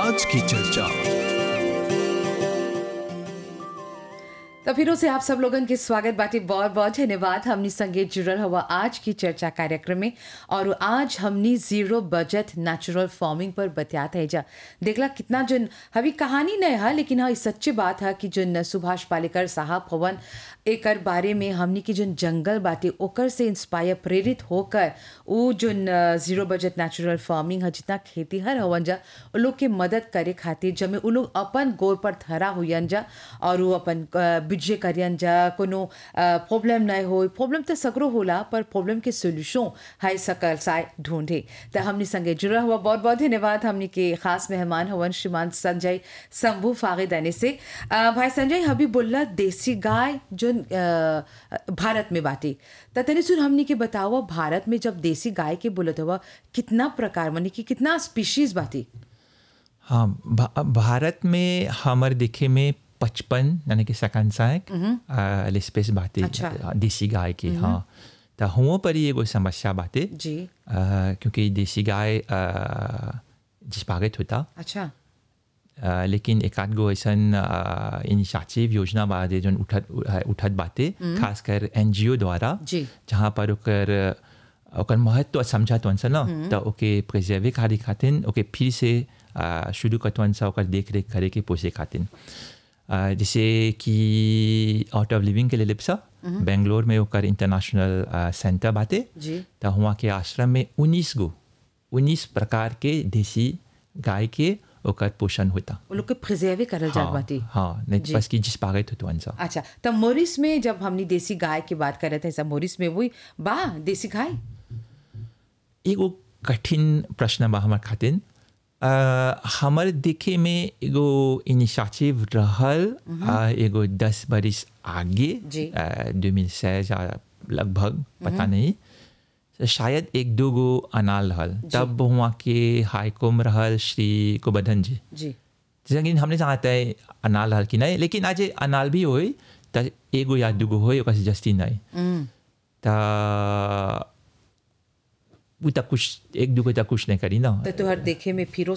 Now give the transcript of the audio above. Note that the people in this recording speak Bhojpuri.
आज की चर्चा तो फिर से आप सब लोगन के स्वागत बाटे बहुत बहुत धन्यवाद हमनी संगे जुड़ल हुआ आज की चर्चा कार्यक्रम में और आज हमनी जीरो बजट नेचुरल फार्मिंग पर बतियात है जा देखला कितना जन अभी कहानी नहीं है लेकिन हाँ सच्ची बात है कि जन सुभाष पालेकर साहब हवन एकर बारे में हमनी की जन जंगल बाटे ओकर से इंस्पायर प्रेरित होकर वो जन जीरो बजट नेचुरल फार्मिंग है जितना खेती हर हवन जा वो लोग के मदद करे खातिर जब वो लोग अपन गोर पर धरा हुयन जा और वो अपन अ, बिजे करियन जा कोनो प्रॉब्लम नहीं हो प्रॉब्लम तो सगरो होला पर प्रॉब्लम के सोल्यूशन है सकल साय ढूंढे तो हमने संगे जुड़ा हुआ बहुत बहुत धन्यवाद हमने के खास मेहमान हवन श्रीमान संजय शंभू फागिदानी से अ, भाई संजय हबी बोला देसी गाय जो अ, भारत में बाटी त तनी सुन हमने के बताओ भारत में जब देसी गाय के बोलत हुआ कितना प्रकार माने कि कितना स्पीशीज बाटी हाँ भा, भारत में हमर देखे में पचपन यानी कि सकांसायक लिस्पेस बातें अच्छा। देसी गाय की हाँ तो हुओं पर ही एगो समस्या बातें जी क्योंकि देसी गाय अ, जिसपागित होता अच्छा अ, लेकिन एक आध गो ऐसन इनिशिएटिव योजना बादे जौन उठत उठत बाते खासकर एन द्वारा जी। जहाँ पर ओकर ओकर महत्व समझत वन सा न तो ओके प्रिजर्वे करे खातिर ओके फिर से अ, शुरू करत वन सा ओकर देख रेख करे के पोसे खातिर अ, जैसे कि आउट ऑफ लिविंग के लिए लिप्सा बेंगलोर में ओकर इंटरनेशनल अ, सेंटर बाते जी तो वहाँ के आश्रम में उन्नीस गो उन्नीस प्रकार के देसी गाय के ओकर पोषण होता वो लोग के प्रिजर्वे करल जात हाँ, बाटी हाँ नहीं जी। बस की जिस पागत होतो अंसा अच्छा तो मोरिस में जब हमने देसी गाय की बात कर रहे थे सब मोरिस में वही बा देसी गाय एगो कठिन प्रश्न बा हमार खातिर अ, हमर देखे में एगो इनिशिएटिव रहल अ, एगो दस बरिस आगे जी। दो मिल या लगभग पता नहीं तो शायद एक दो गो अनाल रहल तब वहाँ के हाईकोम रहल श्री गोवर्धन जी जी जैसे कि हमने जानता है अनाल हल कि नहीं लेकिन आज अनाल भी होई त एगो या दूगो होई ओकर से जस्ती नहीं त उ त कुछ एक दूगो त कुछ नहीं करी ना तो तोहर देखे में फिरो